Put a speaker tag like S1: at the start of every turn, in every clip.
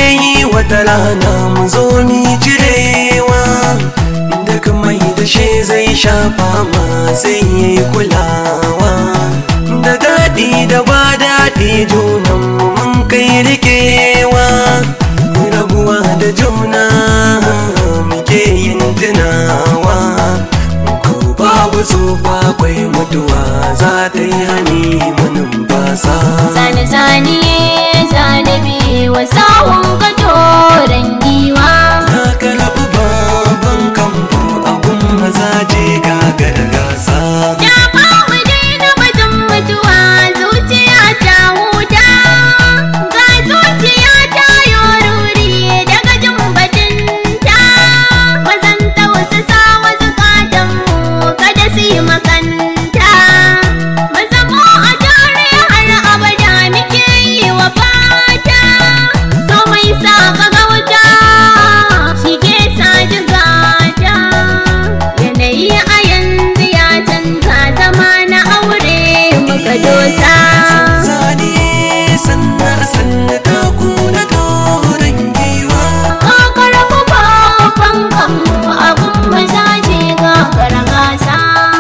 S1: yi wata rana mu zo mi cirewa duk mai da shi zai shafa ma sai yi kulawa da daɗi da ba daɗi junan mu mun kai rikewa rabuwa da juna muke yin tunawa ko babu tsufa kwai mutuwa za ta yi hani munin basa
S2: Zane zane zane biwa sawun kadoran giwa
S1: na karɓi babban kamfo abun mazaje gagar gasa
S2: Da ba mu daina batun mutuwa zuciya ta huta Ga zuciya ta yoruri daga jin batunta Wazan tausasa wa zukatanmu kada su yi makanta Mu zamo a tare har abada muke yi wa fata So mai sa ka gauta shi ke sa jigata Yanayi a yanzu ya canza zama na aure muka dosa
S1: zane sannan sannan taku na doron giwa
S2: Kakar mu babban kanmu abun mazaje gagar gasa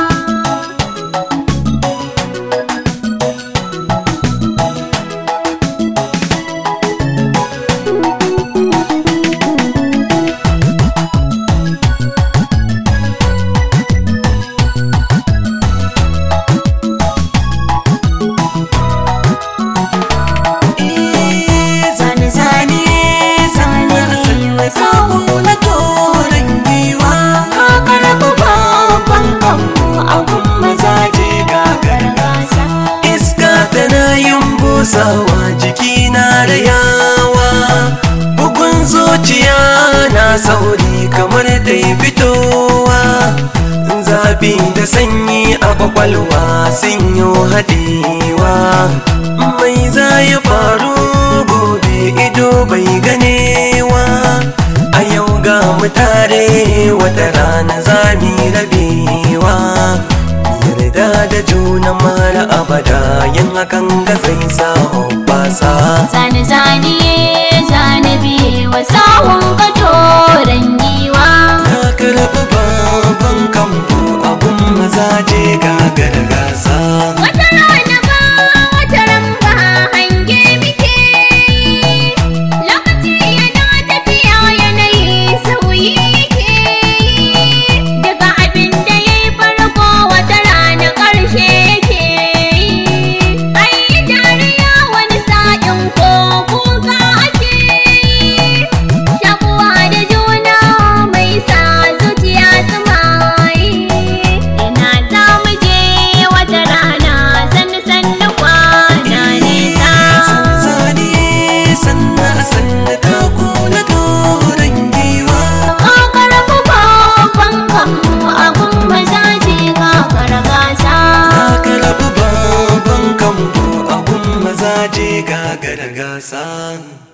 S1: zane zane sannan sannan taku na doron giwa ka karɓi babban kamfo abun mazaje gagar gasa iska tana yin busawa jiki na rayawa bugun zuciya na sauri kamar ta yi fitowa zafi da sanyi a kwakwalwa sun yi haɗewa mai za ya faru gobe ido bai ganewa a yau ga mu tare wata rana za mu rabewa yarda da juna mara abada yin hakan ga zai sa hoɓɓasa
S2: Zane zane zane biwa sawun kadoran giwa
S1: na karɓi babban kamfo abun mazaje gagar gasa
S2: Wata rana ba wata ran ba hange muke yi. Lokaci yana tafiya yanayi sauyi yake yi. Daga abin da ya yi farko wata rana ƙarshe yake yi. An yi dariya wani sa'in ko kuka ake yi. Shakuwa da juna mai sa zuciya su mayi. Ina za mu je wata rana sannu sannu kwana nesa.
S1: zane sannan sannan taku na doron giwa
S2: Kakar mu babban kanmu abun mazaje kakar gasa.
S1: na karɓi babban kamfo abun mazaje gagar gasa